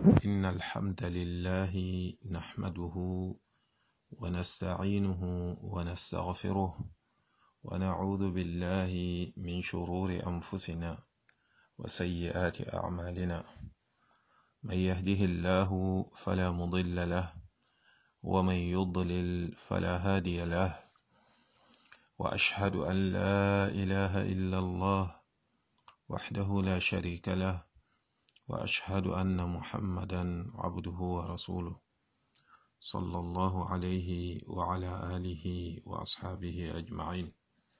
إن الحمد لله نحمده ونستعينه ونستغفره ونعوذ بالله من شرور أنفسنا وسيئات أعمالنا من يهده الله فلا مضل له ومن يضلل فلا هادي له وأشهد أن لا إله إلا الله وحده لا شريك له وأشهد أن محمدا عبده ورسوله صلى الله عليه وعلى آله وأصحابه أجمعين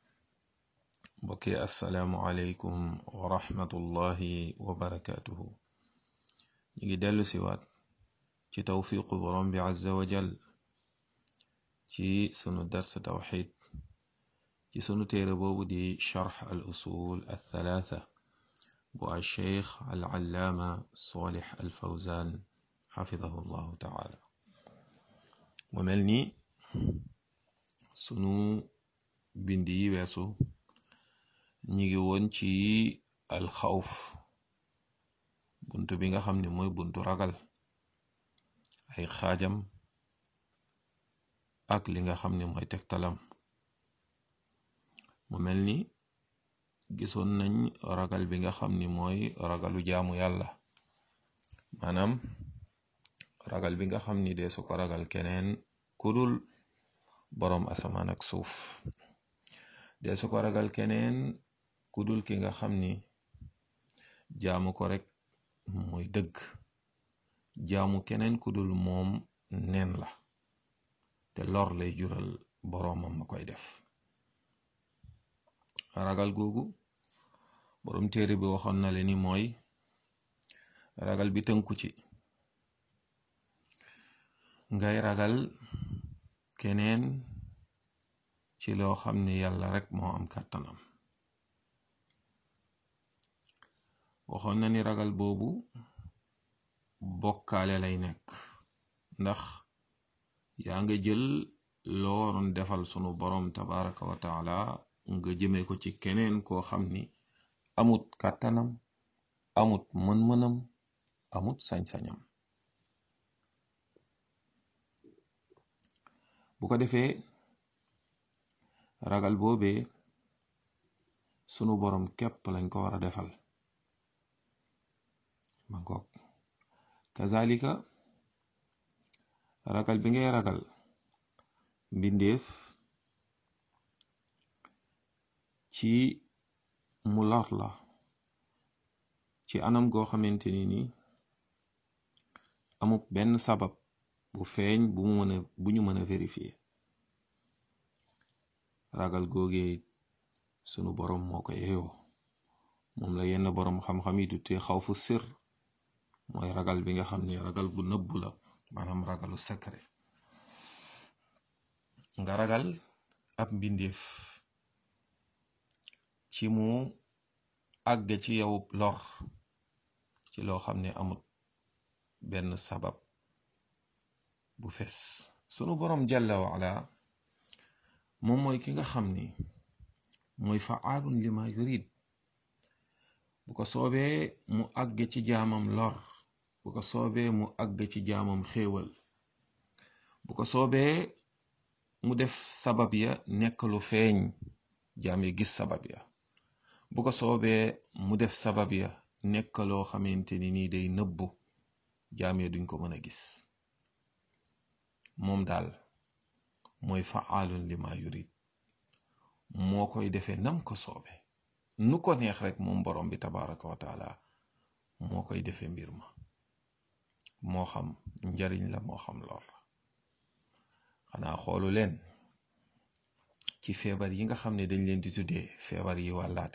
بكي السلام عليكم ورحمة الله وبركاته نيجي دلو سوات ci tawfiqu borom bi azza wa jal ci sunu dars tawxid ci sunu téere boobu di charx al usul al thalatha bu al cheikh al allaama solix al fawzan xafidahu llahu taala mu mel ni sunu bind yi weesu ñi ngi woon ci al xawf buntu bi nga xam ne mooy buntu ragal ay xaajam ak li nga xam ne mooy tegtalam mu mel ni gisoon nañ ragal bi nga xam ni mooy ragalu jaamu yàlla maanaam ragal bi nga xam ni dee su ko ragal keneen kudul boroom asamaan ak suuf dee su ko ragal keneen kudul ki nga xam ni jaamu ko rek mooy dëgg jaamu keneen ku dul moom neen la te lor lay jural boroomam ma koy def ragal googu boroom téere bi waxoon na le ni mooy ragal bi tënku ci ngay ragal keneen ci loo xam ne yàlla rek moo am kàttanam waxoon na ni ragal boobu bokkaale lay nekk ndax yaa nga jël loo waroon defal sunu boroom tabaraka wa taala nga jëme ko ci keneen koo xam ni amut kàttanam amut mën-mënam amut sañ-sañam bu ko defee ragal boobee sunu boroom képp lañ ko war a defal ma ngoog kazalika ragal bi ngay ragal mbindeef ci mu lor la ci anam goo xamante ni ni amut benn sabab bu feeñ bu mu mën a bu ñu mën a vérifier ragal googee sunu boroom moo ko yeeyoo moom la yenn boroom xam-xam yi tuddee xawfu sir mooy ragal bi nga xam ni ragal bu nëbbu la maanaam ragalu secret nga ragal ab mbindeef ci mu àgg ci yow lor ci loo xam ne amut benn sabab bu fes sunu boroom jalla waala moom mooy ki nga xam ni mooy faalun lima yurid bu ko soobee mu àgg ci jaamam lor bu ko soobee mu àgg ci jaamam xéewal bu ko soobee mu def sabab ya nekk lu feeñ jaam ya gis sabab ya bu ko soobee mu def sabab ya nekk loo xamante ni nii day nëbbu jaam ya duñ ko mën a gis moom daal mooy faalun lima yurid moo koy defee nam ko soobe nu ko neex rek moom borom bi tabaraka wa taala moo koy defee mbir ma moo xam njariñ la moo xam lor la xanaa xoolu leen ci feebar yi nga xam ne dañ leen di tuddee feebar yi wàllaate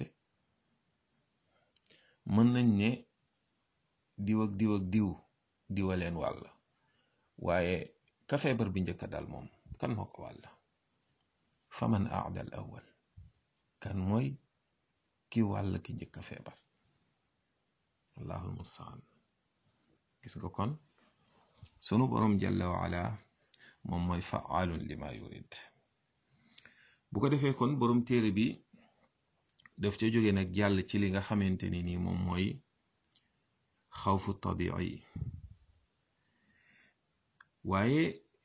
mën nañ ne diw ak diw ak diw diwa leen wàll waaye ka feebar bi njëkk a dal moom kan moo ko wàll faman aada al awal kan mooy ki wàll ki njëkk a feebar allahul mustaan gis nga kon sunu boroom jalla waala moom mooy faalun lima yurid bu ko defee kon boroom téere bi daf ca jóge nag jàll ci li nga xamante ni nii moom mooy xawfu tabii waaye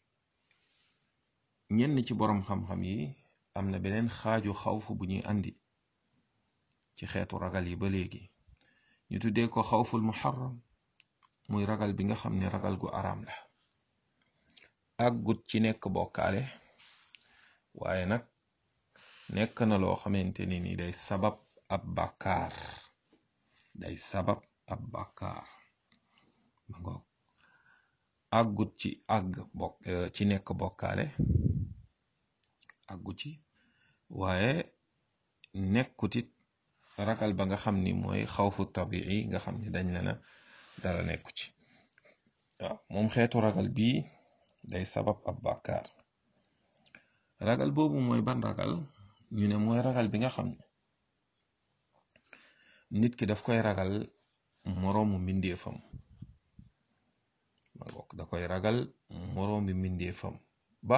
ñenn ci boroom xam-xam yi am na beneen xaaju xawfu bu ñuy andi ci xeetu ragal yi ba léegi ñu tuddee ko xawful muharram muy ragal bi nga xam ne ragal gu araam la àggut ci nekk bokkaale waaye nag nekk na loo xamante ni ni day sabab ab bàkkaar day sabab ab bàkkaar ma ngoog àggut ci àgg bokk ci nekk bokkaale àggut ci waaye nekkutit ragal ba nga xam ni mooy xawfu tabii nga xam ni dañ la na dara nekku ci waaw moom xeetu ragal bii day sabab ab bàkkaar ragal boobu mooy ban ragal ñu ne mooy ragal bi nga xam ne nit ki daf koy ragal moroomu mbindeefam ma ngoog da koy ragal moroomu mbindeefam ba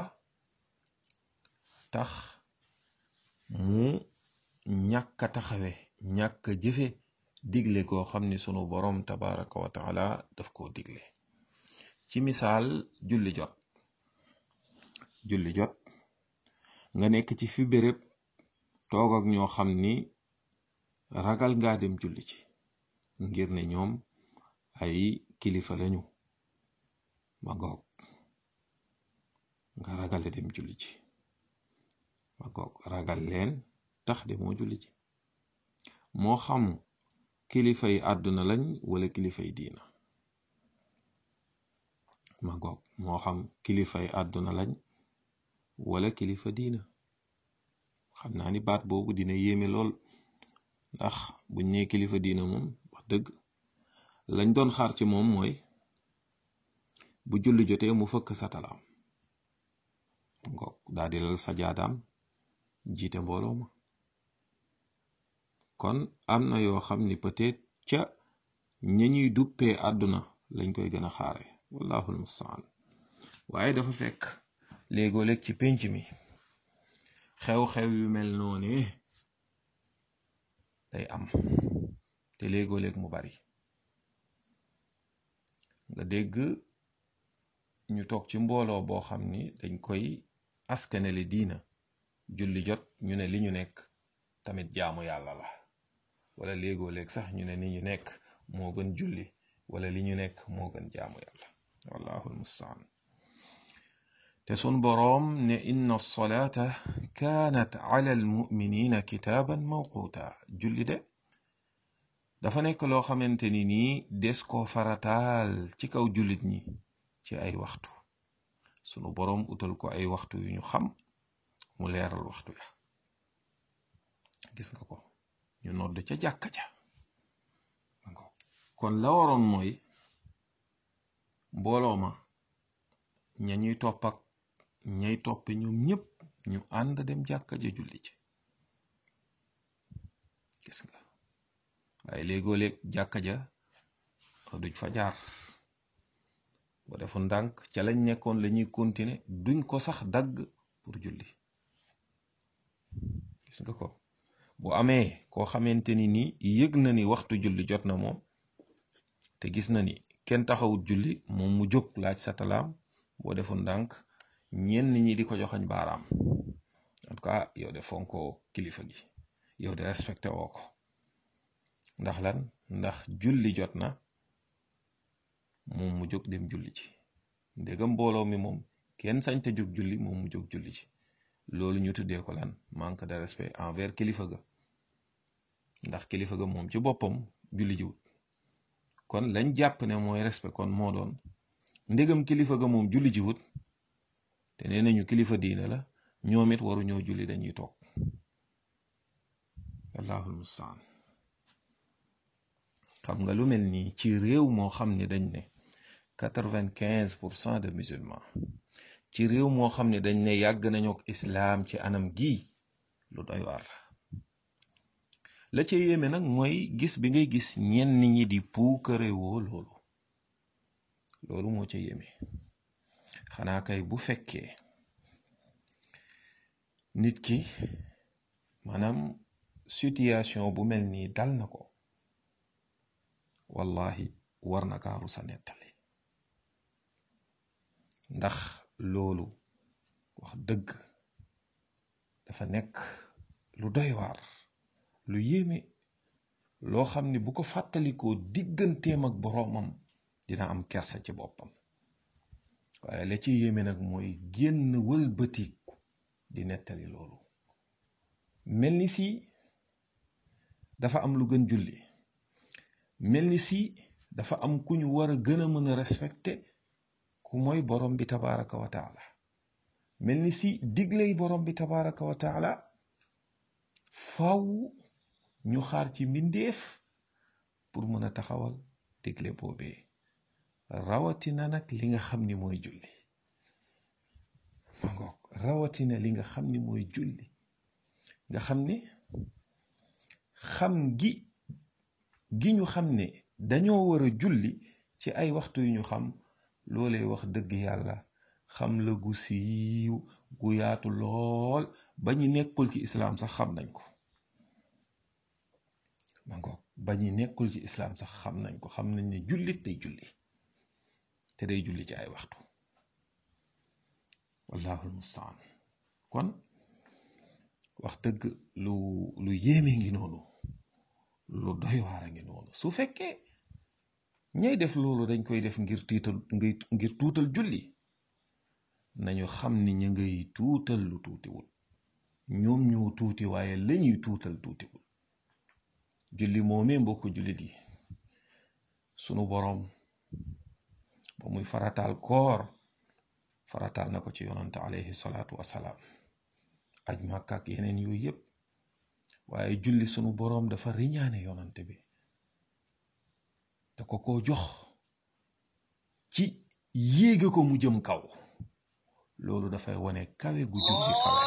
tax mu ñàkk a taxawe ñàkk a jëfe digle koo xam ni sunu boroom tabaraka wa taala daf koo digle ci misaal julli jot julli jot nga nekk ci fi béréb toog ak ñoo xam ni ragal ngaa dem julli ci ngir ne ñoom ay kilifa lañu ma ngoog nga ragale dem julli ci ma ngoog ragal leen tax de moo julli ci moo xam kilifa yi àdduna lañ wala kilifa yi diina ma ngoog moo xam kilifa yi àdduna lañ wala kilifa diina xam naa ni baat boobu dina yéeme lool ndax buñ nee kilifa diina moom wax dëgg lañ doon xaar ci moom mooy bu julli jotee mu fëkk satalaam ngoog daa di lal sajaadaam jiite mbooloo ma kon am na yoo xam ni peut-être ca ña ñuy duppee àdduna lañ koy gën a xaare wallahu almustaan waaye dafa fekk léegoo léeg ci pénc mi xew-xew yu mel noone day am te léegoo léeg mu bari nga dégg ñu toog ci mbooloo boo xam ni dañ koy askanele diina julli jot ñu ne li ñu nekk tamit jaamu yàlla la wala léegoo léeg sax ñu ne ni ñu nekk moo gën julli wala li ñu nekk moo gën jaamu yàlla wallahu almustaan te sun boroom ne inna alsolata kaanat ala almuminina kitaaban mawquuta julli de dafa nekk loo xamante ni nii des koo farataal ci kaw jullit ñi ci ay waxtu sunu boroom utal ko ay waxtu yu ñu xam mu leeral waxtu ya gis nga ko ñu nodd ca jàkka ja kon la waroon mooy mbooloo ma ña ñuy topp ak ñay toppe ñoom ñépp ñu ànd dem jàkka ja julli ci gis nga waaye léegoo léeg jàkka ja duñ fa jaar ba defu ndànk ca lañ nekkoon la ñuy continuer duñ ko sax dagg pour julli gis nga ko bu amee koo xamante ni ni yëg na ni waxtu julli jot na moom te gis na ni kenn taxawut julli moom mu jóg laaj sa talaam boo defu ndànk ñenn ñi di ko joxañ baaraam en tout cas yow de fonko kilifa gi yow de respecté woo ko ndax lan ndax julli jot na moom mu jóg dem julli ci ndegam mbooloo mi moom kenn sañ te jóg julli moom mu jóg julli ci loolu ñu tuddee ko lan manque de respect envers kilifa ga ndax kilifa ga moom ci boppam julli jiwut kon lañ jàpp ne mooy respect kon moo doon ndegam kilifa ga moom julli jiwut te nee nañu kilifa diine la ñoom it waru ñoo julli dañuy toog allahul mustaan xam nga lu mel nii ci réew moo xam ne dañ ne quatre-vingt-quinze pour cent de musulmans ci réew moo xam ne dañ ne yàgg nañu ak islaam ci anam gii lu doy waar la la ca yéeme nag mooy gis bi ngay gis ñenn ñi di puukarewoo loolu loolu moo ca yéeme xanaa kay bu fekkee nit ki maanaam situation bu mel nii dal na ko wallahi war na kaaru sa nettali ndax loolu wax dëgg dafa nekk lu doy waar lu yéeme loo xam ne bu ko fàttalikoo digganteem ak boroomam dina am kersa ci boppam waaye la ci yéeme nag mooy génn wëlbatiku di nettali loolu mel ni si dafa am lu gën julli mel ni si dafa am ku ñu war a gën a mën a respecté ku mooy borom bi tabaraka wa taala mel ni si digley borom bi tabaraka wa taala faw ñu xaar ci mbindeef pour mën a taxawal digle boobee rawatina nag li nga xam ni mooy julli ma ngoog rawatina li nga xam ni mooy julli nga xam ni xam gi gi ñu xam ne dañoo war a julli ci ay waxtu yu ñu xam loolee wax dëgg yàlla xam la gu siiw gu yaatu lool ba ñu nekkul ci islaam sax xam nañ ko ma ngoog ba ñu nekkul ci islaam sax xam nañ ko xam nañ ne jullit day julli te day julli ci ay waxtu wallahu almustaan kon wax dëgg lu lu yéeme ngi noonu lu doy waar a ngi noonu su fekkee ñay def loolu dañ koy def ngir tiital ngir tuutal julli nañu xam ni ñu ngay tuutal lu tuutiwul ñoom ñoo tuuti waaye lañuy tuutal tuutiwul julli moomee mbokk jullit yi sunu boroom ba muy farataal koor farataal na ko ci yonante alayhi salaatu wasalaam aj Makka ak yeneen yooyu yépp waaye julli sunu boroom dafa riñaane yonante bi da ko ko jox ci yéege ko mu jëm kaw loolu dafay wone kawe gu julli kawe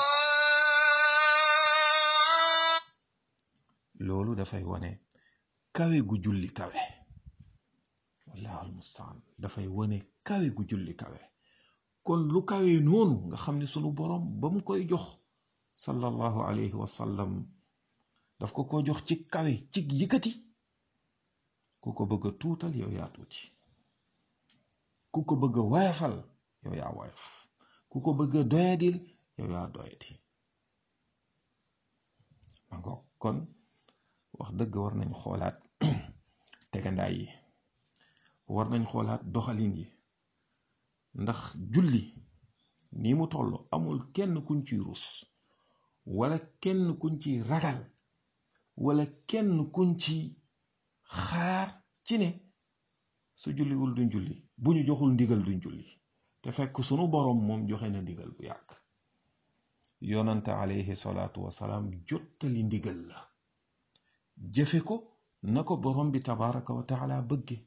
loolu dafay wone kawe gu julli kawe wallahu almustaan dafay wone kawe gu julli kawe kon lu kawe noonu nga xam ne sunu boroom ba mu koy jox sallallahu alayhi wa sallam daf ko ko jox ci kawe ci yëkkati ku ko bëgg a tuutal yow yaa tuuti ku ko bëgg a woyafal yow yaa woyaf ku ko bëgg a doyadil yow yaa doyadi ma ngoog kon wax dëgg war nañ xoolaat tegandaay yi war nañ xoolaat doxalin yi ndax julli ni mu toll amul kenn kuñ ciy rus wala kenn kuñ ciy ragal wala kenn kuñ ci xaar ci ne su julliwul duñ julli bu ñu joxul ndigal duñ julli te fekk sunu boroom moom joxe na ndigal bu yàgg yonante alayhi salaatu wasalaam jottali ndigal la jëfe ko na ko boroom bi tabaraka wa taala bëgge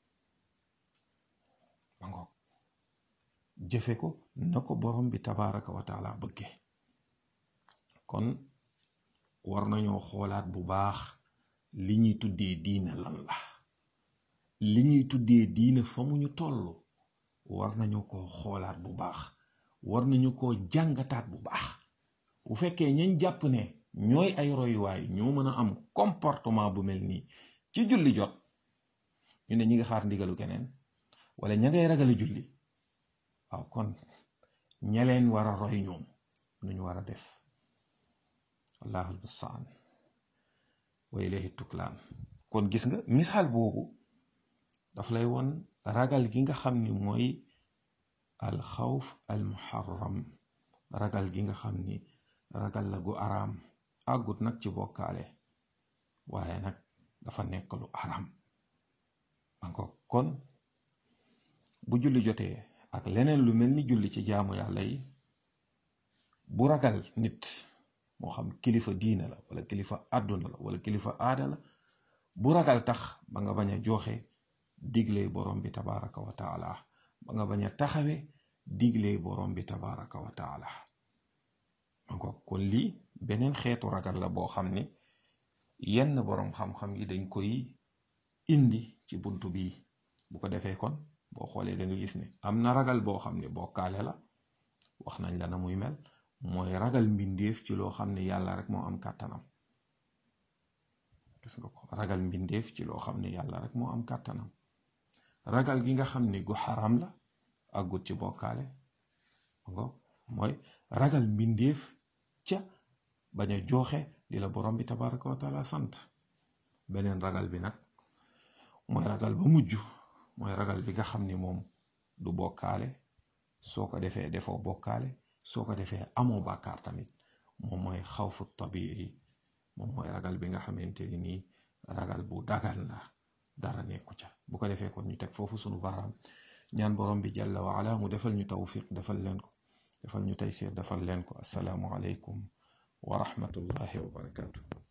ma ngoog jëfe ko na ko boroom bi tabaraka wa taala bëgge kon war nañoo xoolaat bu baax li ñuy tuddee diina lan la li ñuy tuddee diina fa mu ñu toll war nañu ko xoolaat bu baax war nañu ko jàngataat bu baax bu fekkee ñañ jàpp ne ñooy ay royuwaay ñoo mën a am comportement bu mel nii ci julli jot ñu ne ñi nga xaar ndigalu keneen wala ña ngay ragale julli waaw kon ña leen war a roy ñoom nuñu war a def wallaahu almustaan wa ilayhi tuklaan kon gis nga misaal boobu daf lay won ragal gi nga xam ni mooy alxawf almuharram ragal gi nga xam ni ragal la gu araam àggut nag ci bokkaale waaye nag dafa nekk lu araam manko kon bu julli jotee ak leneen lu mel ni julli ci jaamu yàlla yi bu ragal nit moo xam kilifa diina la wala kilifa àdduna la wala kilifa aada la bu ragal tax ba nga bañ a joxe digle borom bi tabaraka wa taala ba nga bañ a taxawe digle borom bi tabaraka wa taala manko kon lii beneen xeetu ragal la boo xam ne yenn boroom xam-xam yi dañ koy indi ci buntu bi bu ko defee kon boo xoolee da nga gis ne am na ragal boo xam ne bokkaale la wax nañ la na muy mel mooy ragal mbindeef ci loo xam ne yàlla rek moo am kàttanam gis nga ko ragal mbindeef ci loo xam ne yàlla rek moo am kàttanam ragal gi nga xam ne gu xaram la àggut ci bokkaale ngo mooy ragal mbindeef ca bañ a jooxe li la borom bi tabaraka wa taala sant beneen ragal bi nag mooy ragal ba mujj mooy ragal bi nga xam ni moom du bokkaale soo ko defee defoo bokkaale soo ko defee amoo bàkkaar tamit moom mooy xawfu tabii moom mooy ragal bi nga xamante ni nii ragal bu dagal la dara nekku ca bu ko defee kon ñu teg foofu sunu baaraam ñaan borom bi jalla wa ala mu defal ñu tawfiq defal leen ko defal ñu taysir defal leen ko asalaamu aleykum wa rahmatullahi wa barakatuh